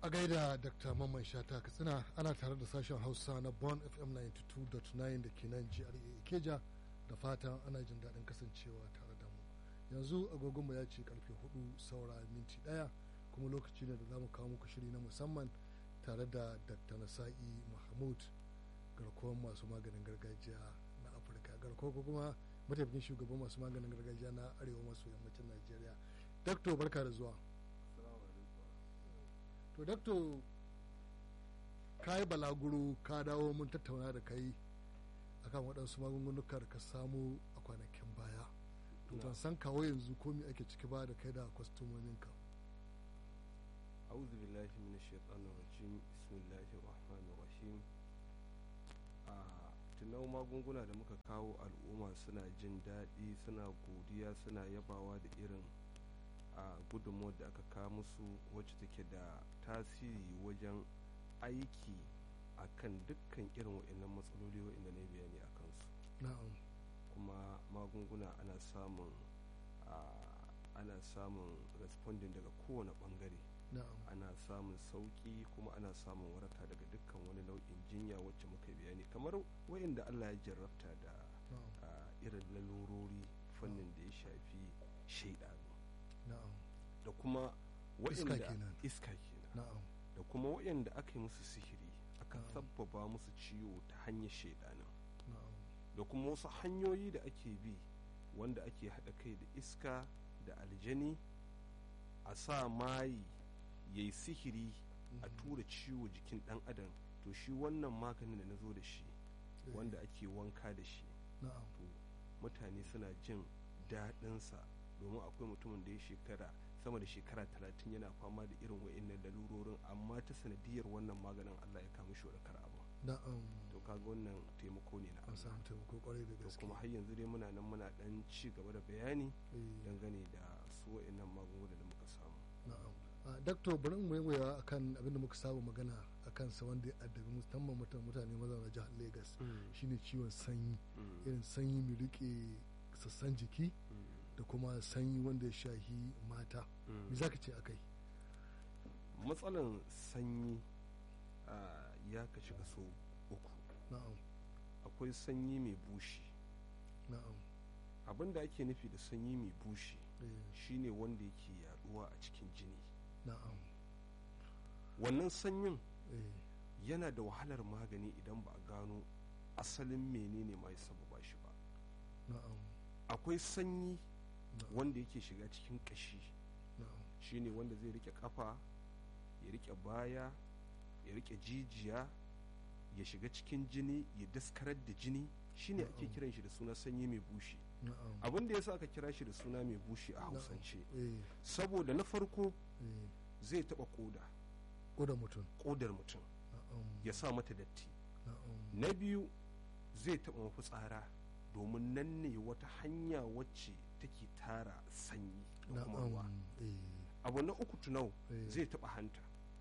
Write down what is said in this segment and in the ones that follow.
a gaida dr mamman shata katsina ana tare da sashen hausa na bon fm 92.9 da ke nan gra ikeja da fatan ana jin daɗin kasancewa tare da mu yanzu agogonmu ya ce karfe hudu saura minti ɗaya kuma lokaci ne da za mu kawo muku shiri na musamman tare da dr nasa'i mahmud garkuwar masu maganin gargajiya na afirka garkuwa ko kuma mataimakin shugaban masu maganin gargajiya na arewa maso yammacin najeriya dakto barka da zuwa to dakto ka yi balaguro ka dawo mun tattauna da kai akan waɗansu magungunuka da ka samu a kwanakin baya to ban san kawo yanzu komi ake ciki ba da kai da kwastomominka أعوذ بالله من الشيطان الرجيم بسم الله الرحمن الرحيم tunau magunguna da muka kawo al'umma suna jin daɗi suna godiya suna yabawa da irin a gudunmawar da aka kawo musu wacce take da tasiri wajen aiki a kan dukkan irin wa'annan matsaloli wa'inda na bayani a kansu na'am kuma magunguna ana samun ana samun responding daga kowane bangare na'am ana samun sauki kuma ana samun waraka daga dukkan wani nau'in jinya wacce muka bayani kamar wayanda Allah ya jarrabta da na'am a, irin lalurori fannin da ya shafi shaidanu na'am da kuma Iska wayanda kenan. iska kenan na'am da kuma wayanda aka yi musu sihiri aka Na'am. sabbaba musu ciwo ta hanyar shaidanin na'am da kuma wasu hanyoyi da ake bi wanda ake haɗa kai da iska da aljani a sa mayi ya yi sihiri a Mhm. tura ciwo jikin ɗan adam to shi wannan maganin da na zo da shi Eh, wanda ake wanka da shi na'am to mutane suna jin daɗinsa domin akwai mutumin da ya shekara sama da shekara talatin yana fama da irin wa'innan lalurorin amma ta sanadiyar wannan maganin allah ya kama shi warakar abu na'am to kaga wannan taimako ne na an allah samu taimako kwarai da to gaske kuma har yanzu dai muna nan muna dan ci gaba da bayani Eh, dangane da su wa'annan magunguna da muka samu na'am a dakto bari mu waiwaya akan abin da muka saba magana akan sa wanda ya addabi musamman mutan mutane mazauna jihar Lagos shine ciwon sanyi Mm, irin sanyi mai rike sassan jiki mm, da kuma sanyi wanda ya shahi mata mm. me zaka ce akai matsalan sanyi a, ya kashi kaso uku na'am akwai sanyi mai bushi na'am abin da ake nufi da sanyi mai bushi eh, shine wanda yake yaduwa a cikin jini na'am wannan sanyin eh, yana da wahalar magani idan ba a gano asalin menene ma ya sababa shi ba na'am akwai sanyi na'am wanda yake shiga cikin kashi na'am shine wanda zai rike kafa ya rike baya ya rike jijiya ya shiga cikin jini ya daskarar da jini shine ake Na'am. kiran shi da suna sanyi mai bushi na'am abin da yasa aka kira shi da suna mai bushi a hausance eh, saboda na farko eh, zai taba koda koda mutum kodar mutum na'am ya sa mata datti na'am na biyu zai taba mafitsara domin nan ne wata hanya wacce take tara sanyi da kuma ruwa na'am eh, abu na uku tunau eh, zai taba hanta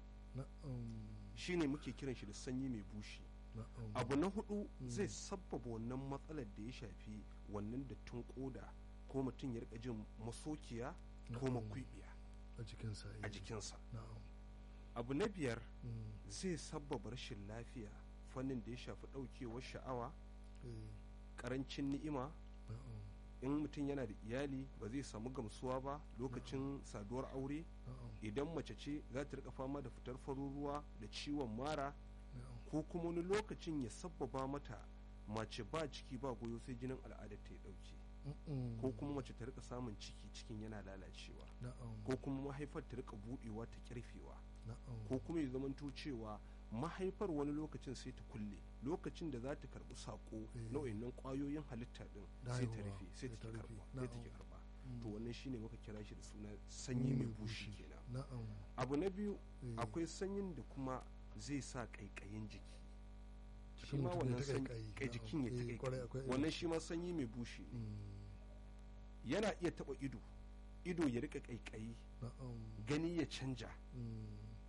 na'am shine muke kiran shi da sanyi mai bushi na'am abu na hudu Mm. zai sabbaba wannan matsalar da ya shafi wannan dattin koda ko mutum ya rika jin masokiya ko Na'am. makwibiya a jikinsa eh, a jikinsa na'am abu na biyar mm, zai sabbaba rashin lafiya fannin da ya shafi daukewar sha'awa eh, karancin ni'ima na'am in mutum yana da iyali ba zai samu gamsuwa ba lokacin saduwar aure na'am idan mace ce za ta rika fama da fitar farin ruwa da ciwon mara na'am ko kuma wani lokacin ya sabbaba mata mace ba ciki ba goyo sai jinin al'adar ta ya dauke Mm-mm. ko kuma mace ta rika samun ciki cikin yana lalacewa na'am ko kuma mahaifar ta rika budewa ta kirfewa na'am ko kuma ya zamanto cewa mahaifar wani lokacin sai ta kulle lokacin da za ta karbi sako Eh. na wayannan kwayoyin halitta din Da sai ta haihuwa, rufe sai sai ta ta ki rufe. karba sai ta ki Na'am. karba Mm. to wannan shine muka kira shi da suna sanyi mai bushi kenan na'am abu na biyu eh, akwai sanyin da kuma zai sa kaikayin jiki shi Jikin ma mutum ya wannan ta sanyi ƙaiƙayi, kai na'am. jikin ya ta Eh, kwarai kai akwai irin wannan shi. shi ma sanyi mai bushi ne mm, yana iya taba ido ido ya rika kaikayi na'am gani ya canja mm,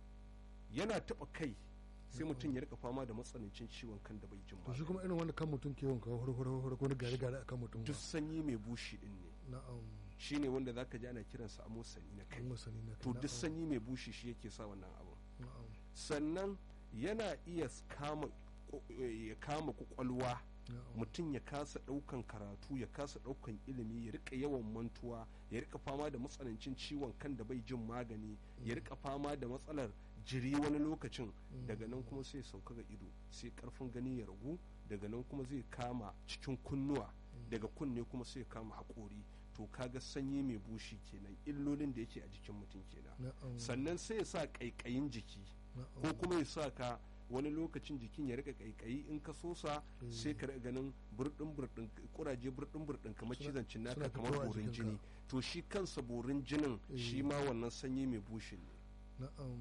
yana taba kai sai Na'am. mutum ya rika fama da matsanancin ciwon kan da bai jin to shi ba kuma irin wanda kan mutum ke wanka hurhurhur ko gari gari akan mutum ba duk sanyi mai bushi din ne na'am shine wanda zaka ji ana kiransa amosani na kai an masani na to kai duk sanyi mai bushi shi yake sa wannan abu na'am sannan yana iya kama ya kama kwakwalwa na'am mutum ya kasa daukan karatu ya kasa daukan ilimi ya rika yawan mantuwa ya rika fama da matsanancin ciwon kan da bai jin magani ya rika fama da matsalar jiri wani lokacin daga nan kuma sai sauka ga ido sai karfin gani ya ragu daga nan kuma zai kama cikin kunnuwa daga kunne kuma sai ya kama haƙori to kaga sanyi mai bushi kenan illolin da yake a jikin mutum kenan na'am sannan sai ya sa ƙaiƙayin jiki ko na'am kuma ya sa ka wani lokacin jikin ya rika kaikayi in ka sosa Mm. sai ka rika ganin burdin burdin kuraje burdin burdin kamar Suna- cizon cinnaka suna kamar fitowa a borin jikinka. jini to shi kansa borin jinin Eh. shi ma wannan sanyi mai bushin ne na'am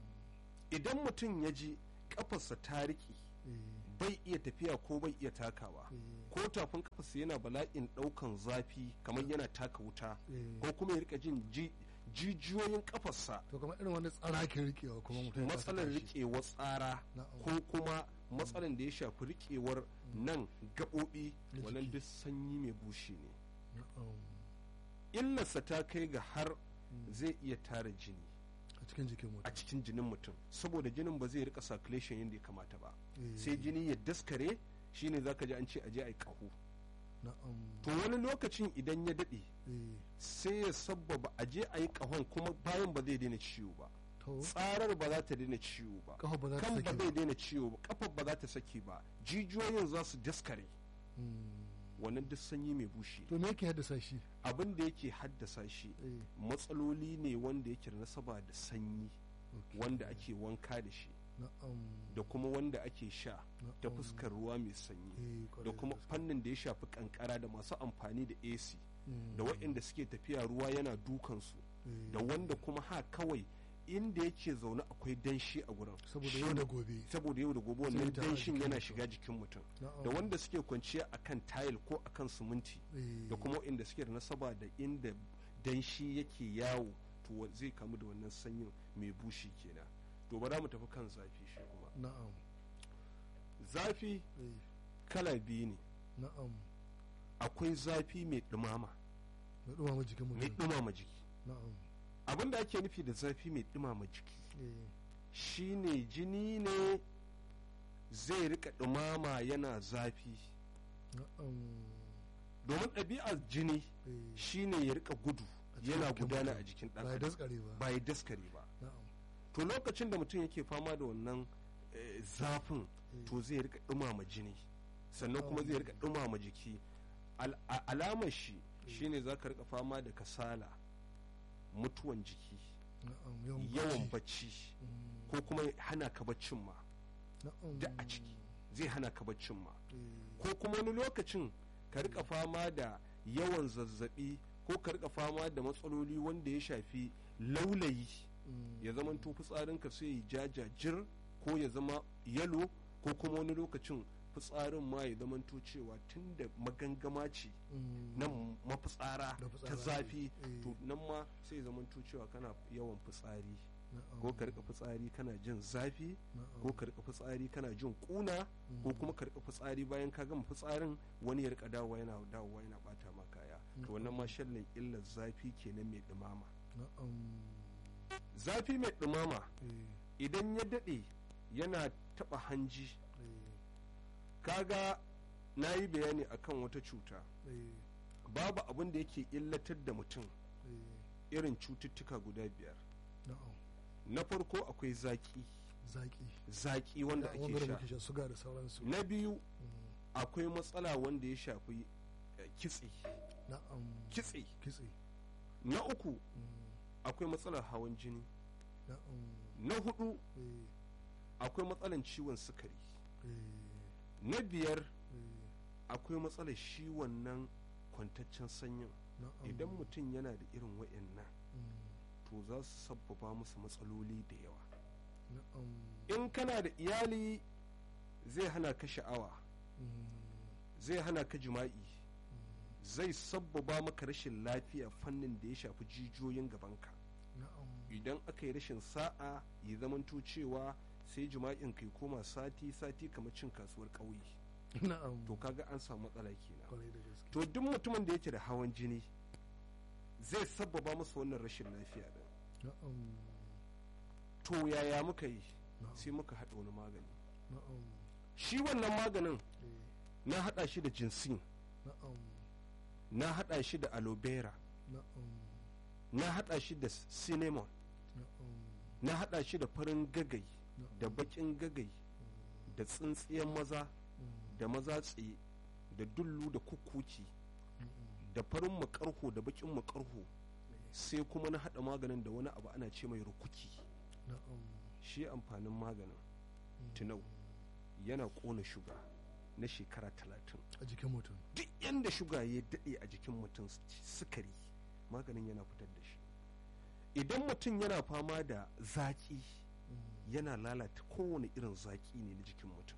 idan mutum ya ji kafarsa ta riƙe eh, bai iya tafiya ko bai iya takawa eh, ko tafin kafarsa yana bala'in ɗaukan zafi kamar yana taka wuta eh. ko kuma ya rika jin ji- jijiyoyin kafarsa to kamar irin wani tsarakin rikewa kuma mutum ya kasa matsalar tashi. riƙewar tsara Na'am. ko kuma matsalar da ya shafi riƙewar nan gaɓoɓi Na wannan jiki. duk sanyi mai bushe ne na'am illarsa ta kai ga har zai iya tara jini a cikin jikin a mutum cikin jinin mutum saboda jinin ba zai rika circulation yadda ya kamata ba Eh, sai jini ya daskare shine zaka ji an ce aje a yi ƙaho na'am to wani lokacin idan ya daɗe eh, sai ya sabbaba aje a yi ƙahon kuma bayan ba zai daina ciwo ba to tsarar ba za ta daina ciwo ba kafa ba za ta kan sake ba ba zai daina ciwo ba kafar ba za ta sake ba jijiyoyin za su daskare Hmm. wannan duk sanyi mai bushe to me yake haddasa shi abin da yake haddasa shi eh, matsaloli ne wanda yake da nasaba da sanyi okay. wanda ake wanka da shi na'am da kuma wanda ake sha ta na'am. fuskar ruwa mai sanyi Eh, kwarai da kuma gaske. fannin da ya shafi kankara da masu amfani da AC Hmm. da waɗanda suke tafiya ruwa yana dukansu Eh, da wanda kuma ha kawai inda yake zaune akwai danshi a gurin saboda Shi- yau da gobe saboda yau da gobe Sai wannan ta a danshin jikin yana mutum. shiga jikin mutum na'am da wanda suke kwanciya akan tayil ko akan siminti eh, da kuma inda suke da nasaba da inda danshi yake yawo to wa- zai kamu da wannan sanyin mai bushi kenan to bara mu tafi kan zafi shi kuma na'am zafi eh, kala biyu ne na'am akwai zafi mai dumama mai dumama jikin mai mutum dumama jiki na'am abin da ake nufi da zafi mai dumama jiki eh, shine jini ne zai rika dumama yana zafi na'am domin ɗabi'ar jini eh, shine ya rika gudu A cikin yana jikin gudana mutum. a jikin ɗan ba ya adam daskare ba ba ya daskare ba na'am to lokacin da mutum yake fama da wannan eh, zafin eh, to zai rika dumama jini sannan kuma zai rika dumama jiki Al- a- alamar shi shine za ka rika fama da kasala mutuwan jiki na'am yawan yawan bacci. bacci Mm, ko kuma hana ka baccin ma na'am da a ciki zai hana ka baccin ma eh, ko kuma wani lokacin ka rika fama da yawan zazzabi ko ka rika fama da matsaloli wanda ya shafi laulayi mm, ya zama to fitsarinka sai ya jajajir ko ya zama yalo ko kuma wani lokacin fitsarin ma ya zama to cewa tun da magangama ce mm, nan mafitsara Da ta fitsara, zafi eh. to nan ma sai ya zama to cewa kana yawan fitsari na'am, ko ka rika fitsari kana jin zafi na'am, ko ka rika fitsari kana jin kuna ko mm, kuma ka rika fitsari bayan ka gama fitsarin wani ya rika dawowa yana dawowa yana bata ma kaya to wannan ma shallin illar zafi kenan mai dumama na'am, zafi mai dumama eh, idan ya dade yana taba hanji eh, kaga na yi bayani akan wata cuta eh, babu abin da yake illatar da mutum eh, irin cututtuka guda biyar na'am na farko akwai zaki zaki zaki wanda Da ake wanda sha muke sha suga da sauransu na biyu Mm, akwai matsala wanda ya shafi eh, kitse na'am kitse kitse na uku mm, akwai matsalar hawan jini na'am na hudu eh, akwai matsalar ciwon sukari eh, na biyar eh, akwai matsalar shi wannan kwantaccen sanyin na'am, idan mutum yana da irin wa'annan mm, to za su sabbaba musu matsaloli da yawa na'am, in kana da iyali zai hana ka sha'awa mm, zai hana ka jima'i mm, zai sabbaba maka rashin lafiya fannin da ya shafi jijiyoyin gabanka na'am, idan aka yi rashin sa'a ya zamanto cewa sai jima'in kai koma sati sati kamar cin kasuwar ƙauye na'am, to kaga an samu matsala kenan kwarai da gaske to duk mutumin da yake da hawan jini zai sabbaba masa wannan rashin lafiya din na'am, to yaya muka yi na'am sai muka haɗa wani magani na'am shi wannan maganin eh, na haɗa shi da jinsin na'am na haɗa shi da aloe vera na'am na haɗa shi da cinnamon na'am na haɗa shi da farin gagai na'am da baƙin gagai da tsintsiyan maza mm, da maza tsaye da dullu da kukuki mm, da farin makarho da baƙin makarho sai kuma na haɗa maganin da wani abu ana ce mai rukuki na'am shi amfanin maganin mm, tunau yana ƙona shuga na shekara talatin a jikin mutum duk yanda shuga ya daɗe a jikin mutum sukari maganin yana fitar da shi idan mutum yana fama da zaƙi mm, yana lalata kowane irin zaƙi ne na jikin mutum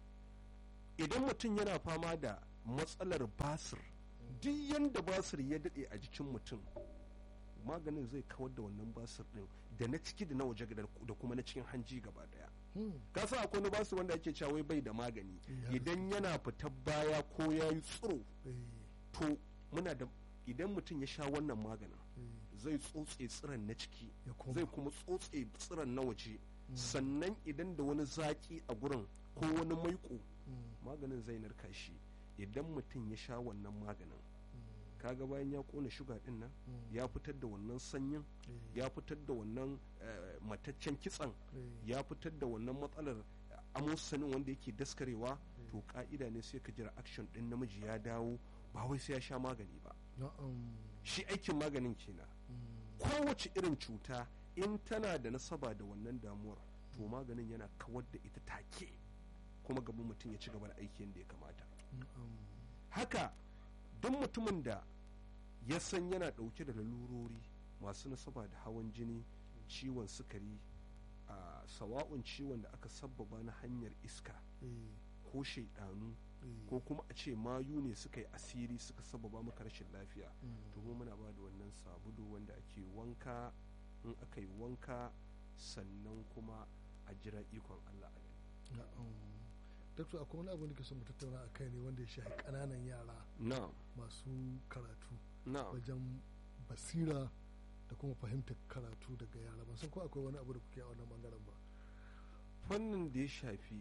idan mutum yana fama da matsalar basir duk yanda basir ya daɗe a jikin mutum maganin zai kawar da wannan basir ɗin da na ciki da na waje da kuma na cikin hanji gaba ɗaya mm, ka sa akwai wani basir wanda ake cewa wai bai da magani Ya idan yana fitar baya ko ya yi tsiro eh, to muna da idan mutum ya sha wannan maganin eh, zai tsotse tsiran na ciki ya koma zai kuma tsotse tsiran na waje Mm, sannan idan da wani zaki a gurin ko wani maiko mm, maganin zai narka shi idan mutum ya sha wannan maganin mm, kaga bayan ya kona shuga din nan mm, ya fitar da wannan sanyin eh, ya fitar da wannan eh, mataccen kitsan eh, ya fitar da wannan matsalar amosanin wanda yake daskarewa to ka'ida ne sai ka jira action din namiji ya dawo ba wai sai ya sha magani ba na'am shi aikin maganin kenan mm, kowace irin cuta in tana da nasaba da wannan damuwar to maganin yana kawar da ita take kuma gaban mutum ya ci gaba da aiki yadda ya kamata na'am haka duk mutumin da ya san yana ɗauke da lalurori masu nasaba da hawan jini ciwon sukari a sawa'un ciwon da aka sabbaba na hanyar iska eh, ko shaidanu eh, ko kuma a ce mayu ne suka yi asiri suka sabbaba maka rashin lafiya mm, to mu muna ba da wannan sabulu wanda ake wanka in aka yi wanka sannan kuma a jira ikon Allah a gani na'am dakta akwai wani abu da ke son mu tattauna a kai ne wanda ya shafi ƙananan yara na'am masu karatu na'am wajen basira da kuma fahimtar karatu daga yara ban san ko akwai wani abu da kuke a wannan bangaren ba fannin da ya shafi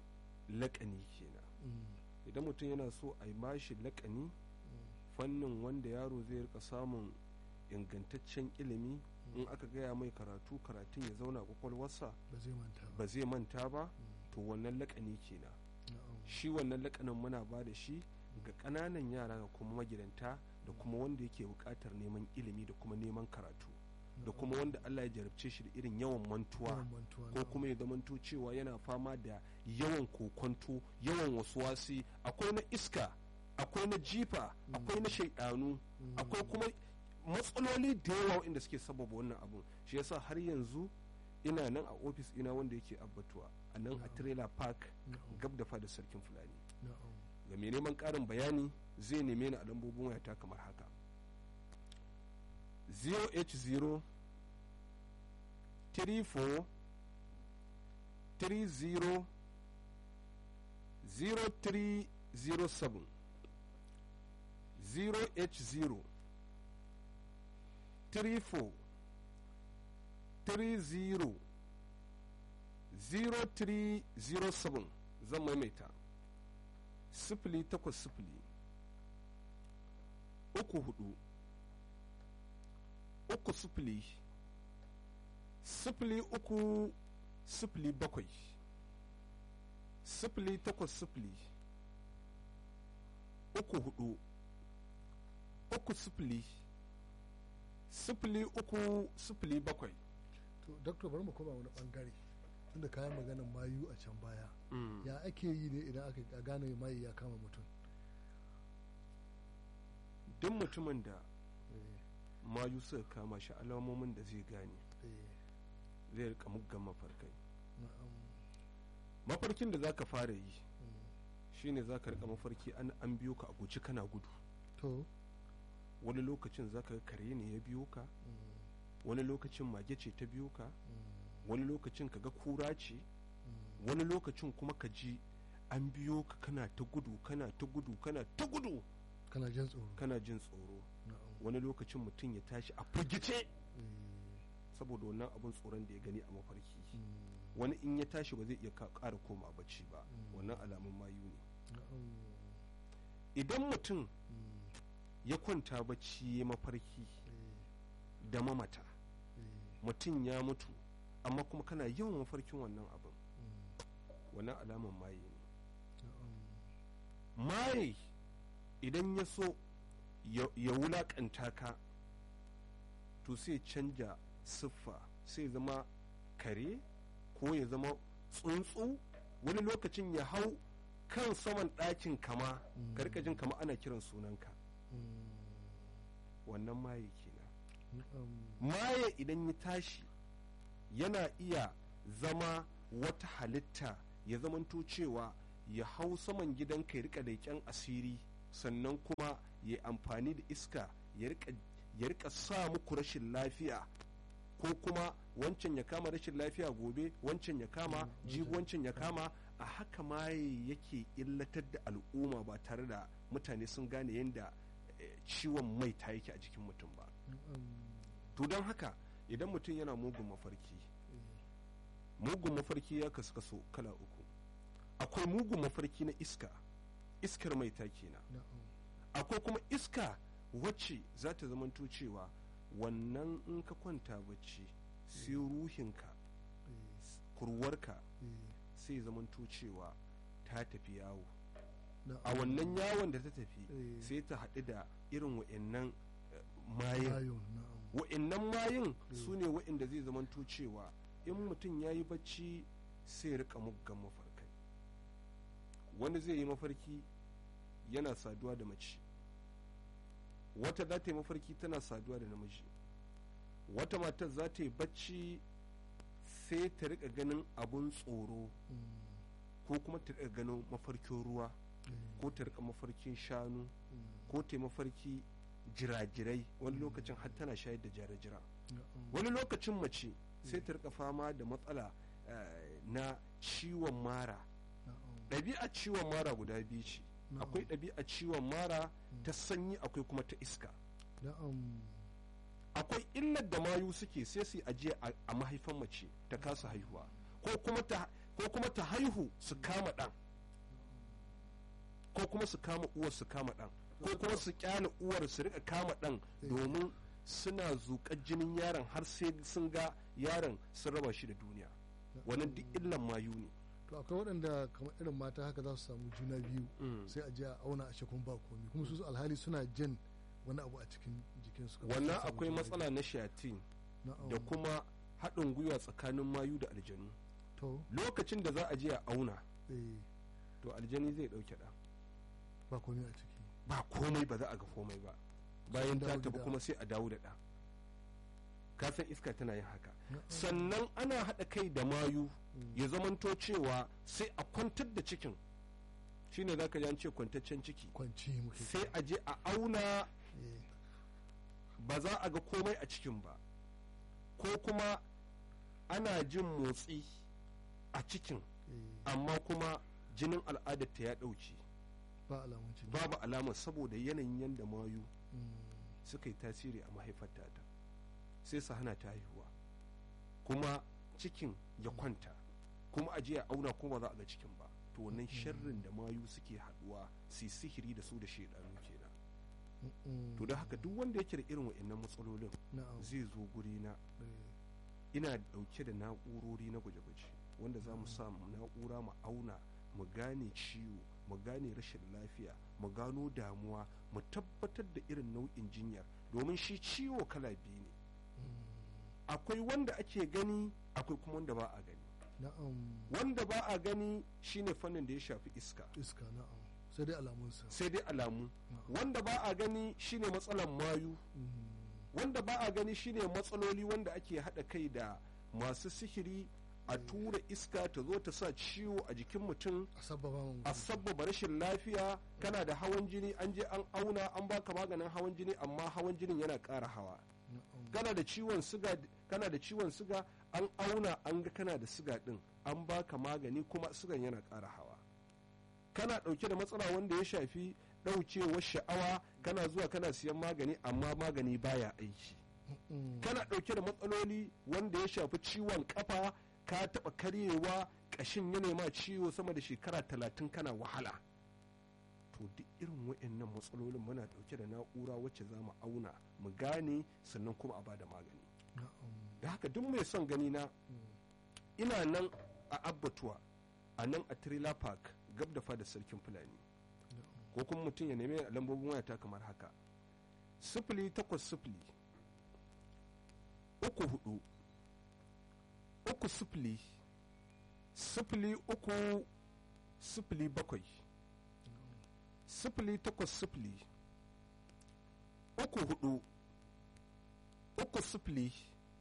laƙani kenan Mm, idan mutum yana so a yi mashi laƙani mm, fannin wanda yaro zai rika samun ingantaccen ilimi in aka gaya mai karatu karatun ya zauna kwakwalwarsa ba zai manta ba ba zai manta ba Mm, to wannan laƙani kenan na'am shi wannan lakanin muna ba da shi ga ƙananan yara da kuma magidanta da kuma wanda yake buƙatar neman ilimi da kuma neman karatu da kuma wanda Allah ya jarabce shi da irin yawan mantuwa yawan mantuwa ko na'am. kuma ya zamanto cewa yana fama da yawan kokonto yawan wasuwasi akwai na iska akwai na jifa akwai na shaidanu Mm, akwai kuma matsaloli da yawa inda suke sababa wannan abun shi yasa har yanzu ina nan a ofis ina wanda yake abbatuwa a nan a Na'am. trailer park na'am, gab da fada sarkin fulani na'am. ga mai neman ƙarin bayani zai neme ni a lambobin wayata kamar haka 0h0 34 30 0307 0h0 34 30 0307 zan maimaita sifili takwas sifili uku hudu uku sifili sifili uku sifili bakwai sifili takwas sifili uku hudu uku sifili sifili uku sifili bakwai to doctor bari mu koma wani bangare tunda kayan maganan mayu a can baya ya ake yi ne idan aka gane mayu ya kama mutum duk mutumin da Eh, mayu suka kama shi alamomin da zai gane eh, zai rika muggan mafarkai na'am, mafarkin da zaka fara yi mm. shine zaka rika mafarki an an biyo ka a guji kana gudu to wani lokacin zaka ga kare ne ya biyo ka mm, wani lokacin mage ce ta biyo ka mm, wani lokacin ka ga kura ce mm. wani lokacin kuma ka ji an biyo ka kana ta gudu kana ta gudu kana ta gudu kana jin tsoro kana jin tsoro na'am, wani lokacin mutum ya tashi a firgice eh, saboda wannan abun tsoron da ya gani a mafarki Mm. wani in ya tashi ba zai iya ka- ƙara koma bacci ba Mm. wannan alamun mayu ne na'am idan mutum Mm. ya kwanta bacci ya mafarki Eh, da mamata eh, mutum ya mutu amma kuma kana yawan mafarkin wannan abin mm. wannan alaman maye ne na'am maye idan ya so ya ya wulakanta ka to sai canja siffa sai zama kare ko ya zama tsuntsu wani lokacin ya hau kan saman ɗakin kama Mm. ka rika jin kama ana kiran sunanka Mm. wannan maye kenan na'am maye idan ya tashi yana iya zama wata halitta ya zamanto cewa ya hau saman gidanka ya rika leƙen asiri sannan kuma ya amfani da iska ya rika ya rika sa muku rashin lafiya ko kuma wancan ya kama rashin lafiya gobe wancan ya kama Mm, jibi wancan. wancan ya kama a haka maye yake illatar da al'umma ba tare da mutane sun gane yadda eh, ciwon mai ta yake a jikin mutum ba na'am to don haka idan mutum yana mugun mafarki eh, mugun mafarki ya kasu kaso kala uku akwai mugun mafarki na iska iskar mai ta kenan na'am akwai kuma iska wacce za ta zamanto cewa wannan in ka kwanta bacci sai ruhinka eh, kurwarka eh, sai zamanto cewa ta tafi yawo na'am. a wannan yawon da ta tafi Eh. sai ta haɗu da irin wa'annan eh, mayan Ayon, na'am wa'annan mayin Mm. su ne wa'anda zai zamanto cewa in mutum ya yi bacci sai rika muggan mafarkai wani zai yi mafarki yana saduwa da mace wata za ta yi mafarki tana saduwa da namiji wata matar za ta yi bacci sai ta rika ganin abun tsoro Mm, ko kuma ta rika ganin mafarkin ruwa eh, ko ta rika mafarkin shanu mm, ko ta yi mafarki jirajirai wani lokacin har tana shayar da jira-jira na'am. wani lokacin mace sai ta rika fama da matsala eh, na ciwon mara na'am. ɗabi'a ciwon mara guda biyu ce Na'am. akwai ɗabi'a ciwon mara ta sanyi akwai kuma ta iska na'am akwai illar da mayu suke sai su yi ajiye a- a mahaifan mace ta kasa haihuwa ko kuma ta ko kuma ta haihu su kama ɗan ko kuma su kama uwar su kama ɗan ko kuma su kyale uwar su rika kama ɗan domin suna zuƙar jinin yaron har sai sun ga yaron sun raba shi da duniya wannan duk illan mayu ne to akwai waɗanda kamar irin mata haka za su samu juna biyu Mm. sai a je a auna a shakun ba komi kuma su alhali suna jin wani abu a cikin jikinsu kamar wannan sun samu akwai juna matsala na shayatin biyu. Na'am. da kuma haɗin gwiwa tsakanin mayu da aljanu to lokacin da za a je a auna eh, to aljani zai ɗauke ɗan ba komi a ciki ba komai ba za a ga komai ba bayan ta dawo tafi gida. kuma sai a dawo da ɗa ka san iska tana yin haka Na'am. sannan ana haɗa kai da mayu Mm. ya zamanto cewa sai a kwantar da cikin shine za ka ji an ce kwantaccen ciki kwanci muke sai a je a auna eh, ba za a ga komai a cikin ba ko kuma ana jin motsi a cikin eh, amma kuma jinin al'adarta ya ɗauke ba alamun ciki babu alamar saboda yanayin yadda mayu Mm, suka yi tasiri a mahaifarta ta sai su hana ta haihuwa kuma cikin ya kwanta kuma a je a auna kuma ba za a ga cikin ba to wannan sharrin da mayu suke haduwa su yi sihiri da su da shaidanu kenan mm, mm. to da haka duk wanda yake da irin wa'annan matsalolin na'am zai zo guri na eh, ina dauke da na'urori na gwaje-gwaje wanda za mu sa mu na'ura mu auna mu gane ciwo mu gane rashin lafiya mu gano damuwa mu tabbatar da irin nau'in jinyar domin shi ciwo kala biyu ne mm, akwai wanda ake gani akwai kuma wanda ba a gani na'am wanda ba a gani shine fannin da ya shafi iska iska na'am sai dai alamunsa sai dai alamu na'am. wanda ba a gani shine matsalan mayu Mm, wanda ba a gani shine matsaloli wanda ake haɗa kai da masu sihiri a tura iska ta zo ta sa ciwo a jikin mutum a sababa mun a sabbaba rashin lafiya kana da hawan jini an je an auna an baka maganin hawan jini amma hawan jinin yana ƙara hawa na'am kana da ciwon siga kana da ciwon siga an auna an ga kana da siga din an baka magani kuma sigan yana ƙara hawa kana ɗauke da matsala wanda ya shafi ɗaukewar sha'awa kana zuwa kana siyan magani amma magani baya aiki kana ɗauke da matsaloli wanda ya shafi ciwon kafa ka taɓa karyewa ƙashin ya ma ciwo sama da shekara talatin kana wahala to duk irin wa'annan matsalolin muna ɗauke da na'ura wacce za mu auna mu gane sannan kuma a bada magani da haka duk mai son gani na ina nan a abbatuwa a nan a trailer park gab da fada sarkin fulani ko kuma mutum ya nemi lambobin wayata kamar haka sifili takwas sifili uku hudu uku sifili sifili uku sifili bakwai sifili takwas sifili uku hudu uku sifili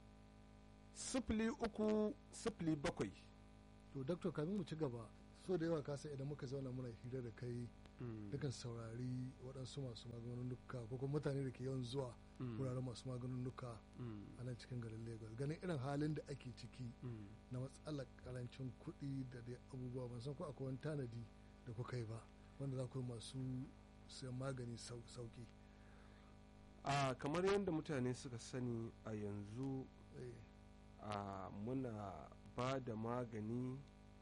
sifili uku sifili bakwai to daktar kamin mu ci gaba so da yawa kasa idan muka zauna muna hira da kai dukan saurari waɗansu masu maganunuka ko kuma mutane da ke yawan zuwa wuraren masu maganunuka a nan cikin garin lagos ganin irin halin da ake ciki na matsalar karancin kuɗi da dai abubuwa ban san ko akwai wani tanadi da kuka yi ba wanda za ku yi masu sayan magani sauki a kamar yadda mutane suka sani a yanzu a muna ba da magani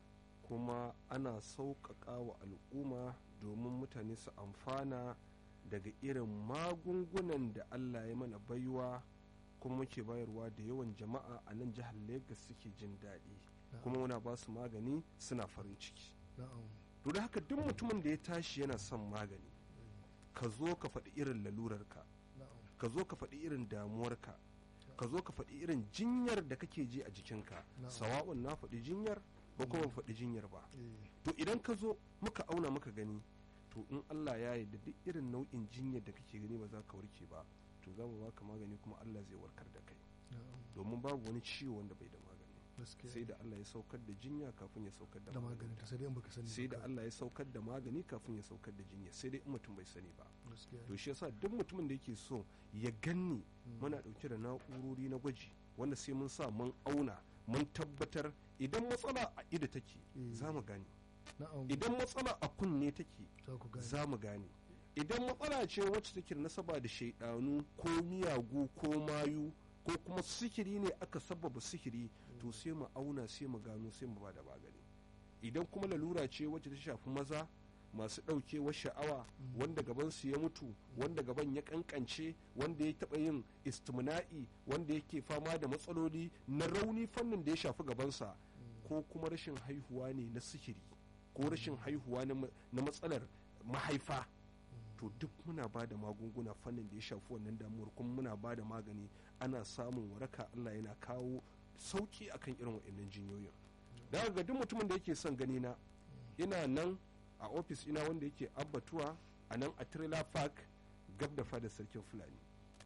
kuma ana sauƙaƙa wa al'umma domin mutane su amfana daga irin magungunan da allah ya mana baiwa kuma muke bayarwa da yawan jama'a a nan jihar lagos suke jin daɗi kuma muna ba su magani suna farin ciki to da haka duk mutumin da ya tashi yana son magani ka zo ka faɗi irin lalurarka ka zo ka faɗi irin damuwarka ka zo ka faɗi irin jinyar da kake ji a jikinka sawa'un na faɗi jinyar ba kuma faɗi jinyar ba to idan ka zo muka auna muka gani to in Allah ya yarda duk irin nau'in jinyar da kake gani ba za ka warke ba to za mu baka magani kuma Allah zai warkar da kai domin babu wani ciwo wanda bai da magani sai da Allah ya saukar da jinya kafin ya saukar da magani sai dai in baka sani sai da Allah ya saukar da magani kafin ya saukar da jinya sai dai in mutum bai sani ba to shi yasa duk mutumin da yake so ya ganni muna dauke da na'urori na gwaji wanda sai mun sa mun auna mun tabbatar idan matsala a ido take za mu gane idan matsala a kunne take za mu gane idan matsala ce wacce take nasaba da shaidanu ko miyagu ko mayu ko kuma sihiri ne aka sababa sihiri to sai mu auna sai mu gano sai mu bada magani idan kuma lalura ce wacce ta shafi maza masu ɗaukewar sha'awa wanda gabansu ya mutu wanda gaban ya kankance wanda ya taɓa yin istimna'i wanda yake fama da matsaloli na rauni fannin da ya shafi gabansa ko kuma rashin haihuwa ne na sihiri ko rashin haihuwa na matsalar mahaifa to duk muna ba da magunguna fannin da ya shafi wannan damuwar kuma muna ba da magani ana samun waraka allah yana kawo sauki akan irin wa'annan jinyoyin daga ga duk mutumin da yake son gani na ina nan a ofis ina wanda yake abbatuwa a nan a trailer park gab da fadar sarkin fulani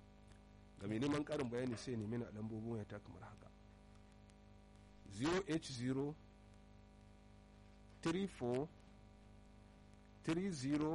ga mai neman karin bayani sai nemi na lambobin wayata kamar haka 0h0 34 30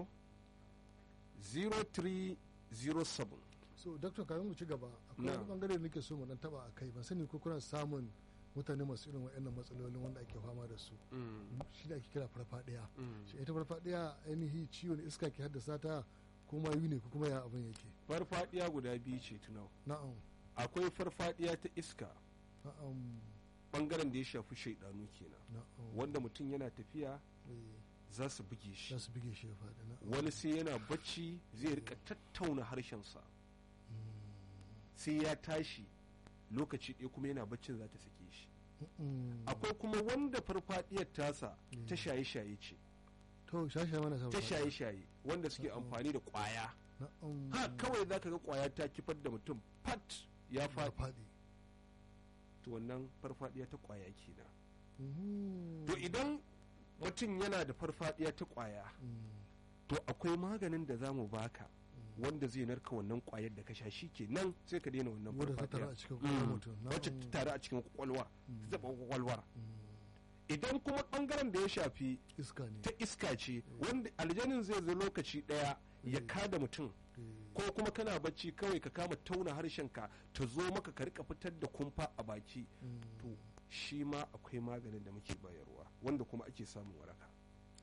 0307 so doctor kafin mu ci gaba akwai wani bangare da nake so mu dan taba a kai ban sani ko kuna samun mutane masu irin wa'annan matsalolin wanda ake fama da su shi da ake kira farfadiya shi ita farfadiya ainihi ciwon iska ke haddasa ta ko mayu ne ko kuma ya abin yake farfadiya guda biyu ce tunau na'am akwai farfadiya ta iska na'am bangaren da ya shafi shaidanu kenan na'am wanda mutum yana tafiya Eh, za su buge shi za su bige shi ya faɗi na'am wani sai yana bacci zai rika tattauna harshensa sai ya tashi lokaci ɗaya kuma yana baccin za ta sake shi Mm. akwai kuma wanda farfadiyar tasa Mm. ta shaye-shaye ce to shashe mana sa ta shaye-shaye wanda suke Mm. amfani da kwaya na'am ha kawai za ka ga kwaya ta kifar da mutum pat ya ya faɗi faɗi to wannan farfadiya ta kwaya kenan Mhm. to idan mutum yana da farfadiya ta kwaya Mm. to akwai maganin da za mu baka Mm. wanda zai narka wannan kwayar da ka sha shi ke nan sai ka daina wannan wadda ta tara farfadiya a cikin kwakwalwar Mm. mutum wacce na'am. ta tare a cikin kwakwalwa Mm. ta taɓa kwakwalwar Mm. idan kuma ɓangaren da ya shafi iska ne ta iska ce wanda aljanin zai zo lokaci ɗaya ya Mm. kada mutum Eh, ko kuma kana bacci kawai ka kama tauna harshenka ta zo maka ka rika fitar da kumfa a baki mm. to shi ma akwai maganin da muke bayarwa wanda kuma ake samun waraka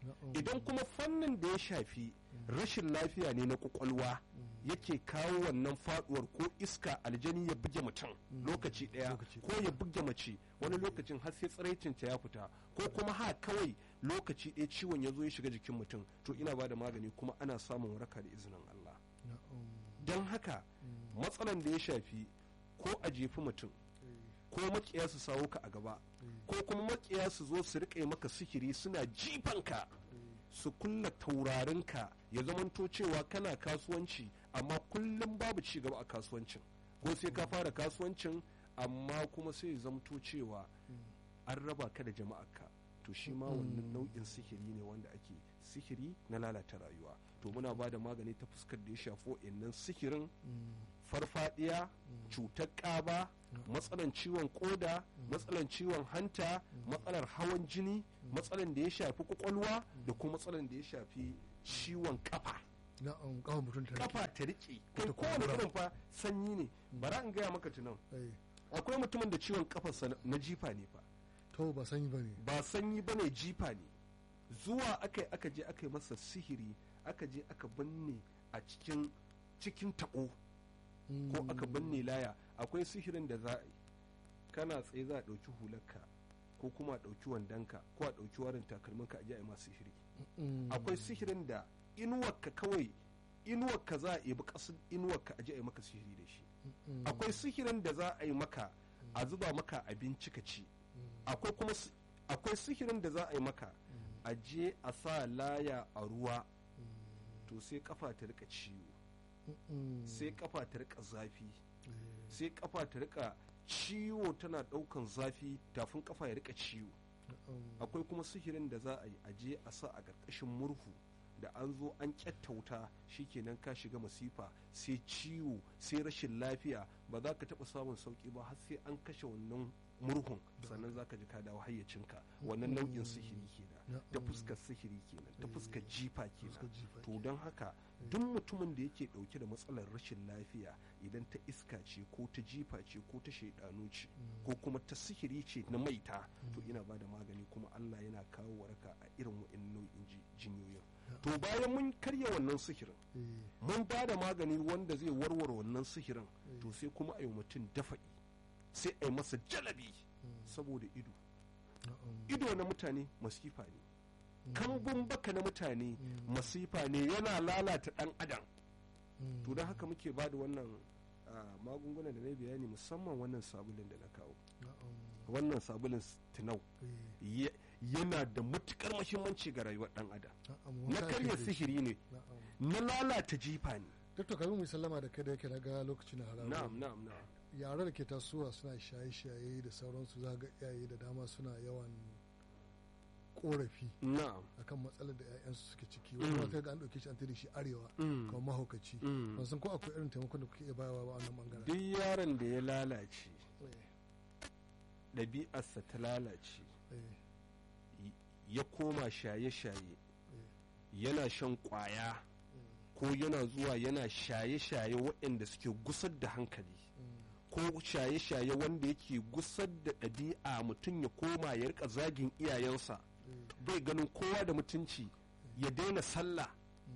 na'am. idan kuma fannin da ya shafi rashin lafiya ne na kwakwalwa yake kawo wannan faduwar ko iska aljani ya buge mutum lokaci daya Lokaci ko ya buge mace wani lokacin har sai tsiraicinta ya fita ko kuma ha kawai lokaci ɗaya ciwon ya zo ya shiga jikin mutum to ina ba da magani kuma ana samun waraka da izinin Allah na'am. don haka matsalan da ya shafi ko a jefi mutum Eh, ko makiya su sawo ka a gaba ko kuma makiya su zo su riƙe maka sihiri suna jifanka su kulla taurarinka ya zamanto cewa kana kasuwanci amma kullum babu ci gaba a kasuwancin ko sai ka fara kasuwancin amma kuma sai ya zamto cewa an raba ka da jama'arka to shi ma wannan nau'in sihiri ne wanda ake sihiri na lalata rayuwa to muna ba da magani ta fuskar da ya shafi wa'annan sihirin mm, farfadiya cutar ƙaba matsalan ciwon koda matsalan ciwon hanta matsalar hawan jini matsalan da ya shafi kwakwalwa da kuma matsalan da ya shafi ciwon kafa na'am kawo mutum ta kafa ta riƙe kai ta kowane kumbura. irin fa sanyi ne bara in gaya maka tunan Eh, akwai mutumin da ciwon kafarsa na jifa ne fa to ba sanyi ba ne ba sanyi ba ne jifa ne zuwa aka yi aka je aka yi masa sihiri aka je aka binne a cikin cikin taɓo ko aka binne laya akwai sihirin da za a yi kana tsaye za a ɗauki hularka ko kuma a ɗauki wandonka ko a ɗauki warin takalminka a je a yi masu sihiri akwai sihirin da inuwarka kawai inuwarka za a ebi ƙasar inuwarka a je a yi maka sihiri da shi akwai sihirin da za a yi maka a zuba maka abinci ka ci akwai kuma si- akwai sihirin da za a yi maka a je a sa laya a ruwa to sai kafa ta rika ciwo sai kafa ta rika zafi sai kafa ta rika ciwo tana daukan zafi tafin kafa ya rika ciwo akwai kuma sihirin da za a yi a je a sa a ƙarƙashin murhu da an zo an wuta shikenan ka shiga masifa sai ciwo sai rashin lafiya ba za ka taɓa samun sauƙi ba har sai an kashe wannan murhun sannan za ka ji ka dawo hayyacinka wannan nau'in sihiri kenan ta fuskar sihiri kenan ta fuskar jifa kenan to don haka duk mutumin da yake dauke da matsalar rashin lafiya idan ta iska ce ko ta jifa ce ko ta shaidanu ce ko kuma ta sihiri ce na maita to ina ba da magani kuma Allah yana kawo waraka a irin wa'in nau'in ji- jinyoyin to bayan mun karya wannan sihirin mun ba da magani wanda zai warware wannan sihirin to sai kuma a yi mutum dafa'i sai a yi masa jalabi saboda ido ido na mutane masifa ne kambun baka na mutane masifa ne yana lalata dan adam to don haka muke ba da wannan ah, magunguna da na bayani musamman wannan sabulin da na kawo wannan sabulin tinau ya- yana da matukar mahimmanci ga rayuwar dan adam na karya sihiri ne na lalata jifa ne Dr. Kabiru mai sallama da kai da yake na ga lokacin na haramu. na'am na'am na'am Yara da ke tasowa suna shaye-shaye da sauransu za ga iyaye da dama suna yawan korafi na'am akan matsalar da 'ya'yansu suke ciki wani wata ga an ɗauke shi an tada shi arewa Mm. kamar mahaukaci Mm. ban san ko akwai irin taimakon da kuke iya bayarwa ba a wannan bangaren duk yaron da ya lalace Eh, ɗabi'arsa ta lalace eh, ya koma shaye-shaye yana shan ƙwaya ko yana zuwa yana shaye-shaye waɗanda suke gusar da hankali ko shaye-shaye wanda yake gusar da ɗabi'a mutum ya koma ya rika zagin iyayensa bai ganin kowa da mutunci ya daina sallah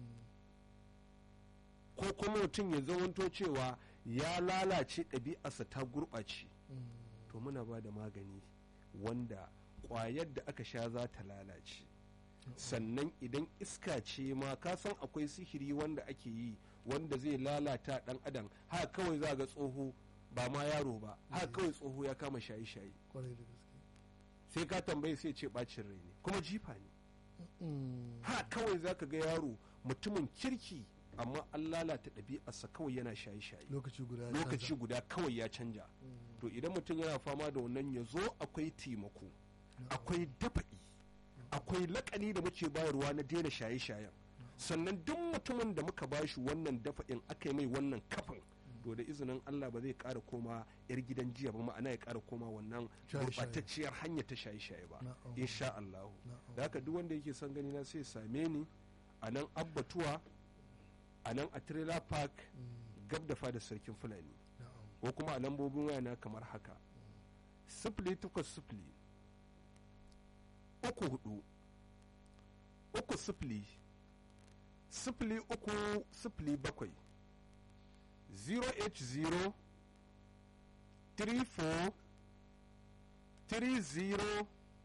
ko kuma mutum ya zamanto cewa ya lalace ɗabi'arsa ta gurɓace to muna ba da magani wanda ƙwayar da aka sha za ta lalace sannan idan iska ce ma ka san akwai sihiri wanda ake yi wanda zai lalata ɗan adam haka kawai za ga tsoho ba ma yaro ba haka kawai tsoho ya kama shaye-shaye kwarai da gaske sai ka tambaye sai ce bacin rai ne kuma jifa ne Mm, ha kawai za ka ga yaro mutumin kirki amma an lalata ɗabi'arsa kawai yana shaye-shaye lokaci guda ya lokaci canza. guda kawai ya canja Mm, to idan mutum yana fama da wannan ya zo akwai taimako akwai dafa'i akwai lakani da muke bayarwa na daina shaye-shayen sannan duk mutumin da muka bashi wannan dafa'in aka yi mai wannan kafin to da izinin Allah ba zai ƙara koma yar gidan jiya ba ma'ana ya ƙara koma wannan Shaye-shaye. gurɓatacciyar hanya ta shaye-shaye ba Na'am. insha Allah Na'am. da haka duk wanda yake son gani na sai ya same ni a nan abbatuwa a nan a trailer park Mm, gab da fada sarkin fulani na'am. ko kuma a lambobin wayana kamar haka sifili takwas sifili uku hudu uku sifili sifili uku sifili bakwai 080 34 30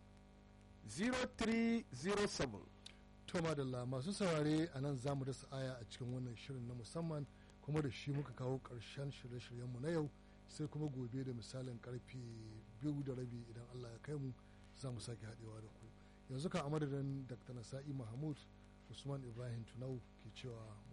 0307 to madalla masu saurare a nan za mu dasa aya a cikin wannan shirin na musamman kuma da shi muka kawo ƙarshen shirye-shiryenmu na yau sai kuma gobe da misalin karfe biyu da rabi idan allah ya kai mu za mu sake haɗewa da ku yanzu kan a madadin dr nasa'i mahmud usman ibrahim tunau ke cewa